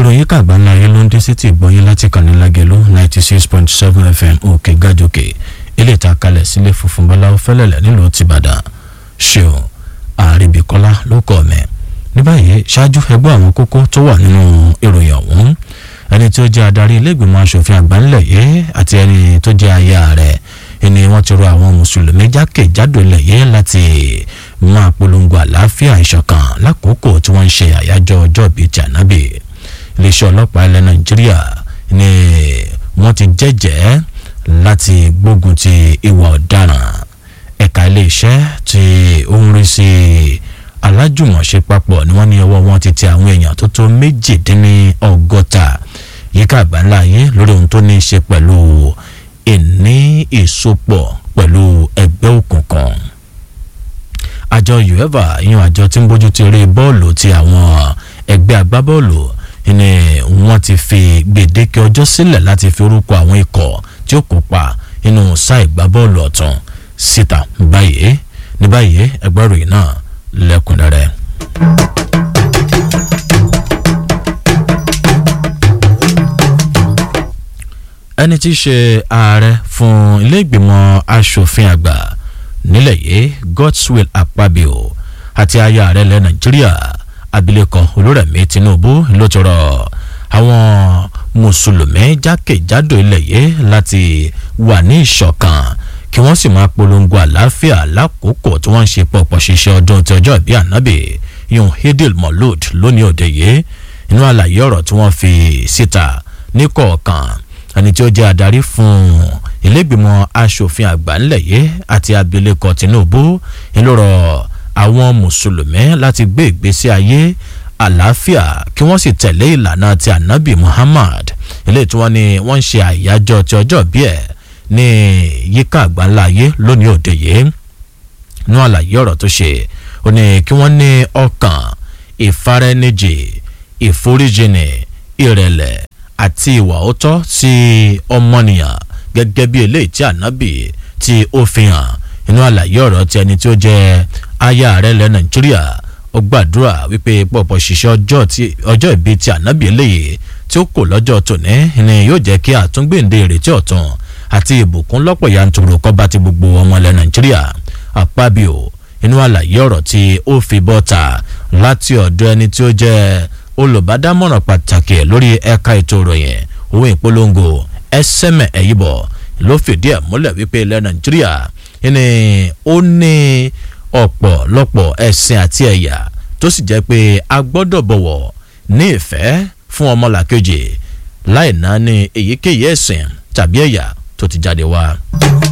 ìròyìn kàgbà ńlá yẹn ló ń dé sétí ìgbọ́yìn láti kàn ní lágẹ̀lú ninety six point seven fm òkè gàjòkè ilé ìta kalẹ̀ sílé funfun bọ́láwọ́ fẹ́lẹ̀lẹ̀ nílùú tìbàdàn ṣeun àríbíkọ́lá ló kọ́ mẹ́ ní báyìí ṣáájú ẹgbẹ́ àwọn kókó tó wà nínú ìròyìn ọ̀hún ẹni tó jẹ́ adarí iléègbìmọ̀ asòfin àgbà ńlẹ̀ yìí àti ẹni tó jẹ́ aya rẹ̀ ẹni wọ́n ti rọ àwọn mùsùlùmí jákèjádò ilẹ̀ yìí láti máa polongo àlàáfíà ìṣọ̀kan lákòókò tí wọ́n ń ṣe àyájọ́ ọjọ́ bíi ti ànábì iléeṣẹ́ ọlọ́pàá ilẹ̀ nàìjíríà ni wọ́n ti jẹ́jẹ́ láti gbógun ti ìwà ọ̀daràn ẹ̀ka iléeṣẹ́ tí ó ń rí sí alájùmọ̀ṣe papọ̀ ni wọ́n ní ọwọ́ wọn ti tẹ àwọn èèyàn tó tó méjìdínlọ́gọ́ta yíká àgbáńlá yìí lórí ohun tó ní í ṣe pẹ̀lú ìní ìsopọ̀ pẹ̀lú ẹgbẹ́ òkùnkùn àjọ uefa yan àjọ tí ń bójú ti eré bọ́ọ̀lù ti àwọn ẹgbẹ́ agbábọ́ọ̀lù ni wọ́n ti fi gbèdéke ọjọ́ sílẹ̀ láti fi orúkọ àwọn ikọ̀ tí ó kópa nínú sáà ìgbábọ́ọ̀lù ọ̀tún síta báyìí ní báyìí ẹgbẹ́ ìròyìn náà lẹ́kùnrẹ́rẹ́. ẹni tí í ṣe ààrẹ fún ilé ìgbìmọ̀ asòfin àgbà nílẹ̀ yìí godswill akpabio àti aya ààrẹ ilẹ̀ nàìjíríà abilékọ olórẹ̀mí tinubu ló ti rọ àwọn mùsùlùmí jákèjádò ilẹ̀ yìí láti wà ní ìṣọ̀kan kí wọ́n sì máa polongo àlàáfíà lákòókò tí wọ́n ń ṣe pọ̀pọ̀ ṣiṣẹ́ ọdún tí ọjọ́ ìbí ànábì yun hidil molud lónìí òde yìí inú àlàyé ọ̀rọ̀ tí wọ́n fi síta ní kọ̀ọ̀kan ẹni tí ó jẹ́ adarí fún ilégbìmọ̀ asòfin àgbà ńlẹ̀ yìí àti abilékọ tinubu ńlọrọ àwọn mùsùlùmí láti gbé ìgbésí ayé àlàáfíà kí wọ́n sì tẹ̀lé ìlànà ti anabi muhammad ilé tí wọ́n ní wọ́n ń ṣe àyájọ́ ti ọjọ́ bí ẹ̀ ní yíká àgbáńlá ayé lónìí òde yìí nú àlàyé ọ̀rọ̀ tó ṣe ó ní kí wọ́n ní ọkàn ìfaraẹnijì ìforíjìnì ìrẹ̀lẹ̀ àti ìwà òótọ́ sí ọmọnìyàn gẹ́gẹ́ bí eléyìí tí ànábì tí ó fi hàn inú àlàyé ọ̀rọ̀ ti ẹni tí ó jẹ́ aya ààrẹ ilẹ̀ nàìjíríà ó gbàdúrà wípé pọ̀pọ̀ ṣiṣẹ́ ọjọ́ ìbí ti ànábì eléyìí tí ó kò lọ́jọ́ tòní ni yóò jẹ́ kí àtúngbèǹde ìrètí ọ̀tun àti ìbùkún lọ́pọ̀ yanturu kọ́ bá ti gbogbo ọmọ ilẹ̀ nàìjíríà àpábíò inú àlàyé ọ̀rọ̀ tí ó fi bọ́ta láti ọ̀dọ̀ ẹni tí ó jẹ́ olùbádámọ̀ràn pàtàkì lórí ẹ̀ka ètò ìròyìn òun ìpolongo ẹsẹ̀mẹ̀ ẹ̀yìnbọ̀ ló fìdí ẹ̀ múlẹ̀ wípé ilẹ̀ nàìjíríà ni ó ní ọ̀pọ̀lọpọ̀ ẹ̀sìn àti ẹ̀yà tó sì jẹ́ pé a gbọ́dọ̀ bọ̀wọ̀ ní ìfẹ́ fún ọmọlàkejì láì náà ní èyíkéyìí ẹ̀sìn tàbí ẹ̀yà tó ti jáde wá.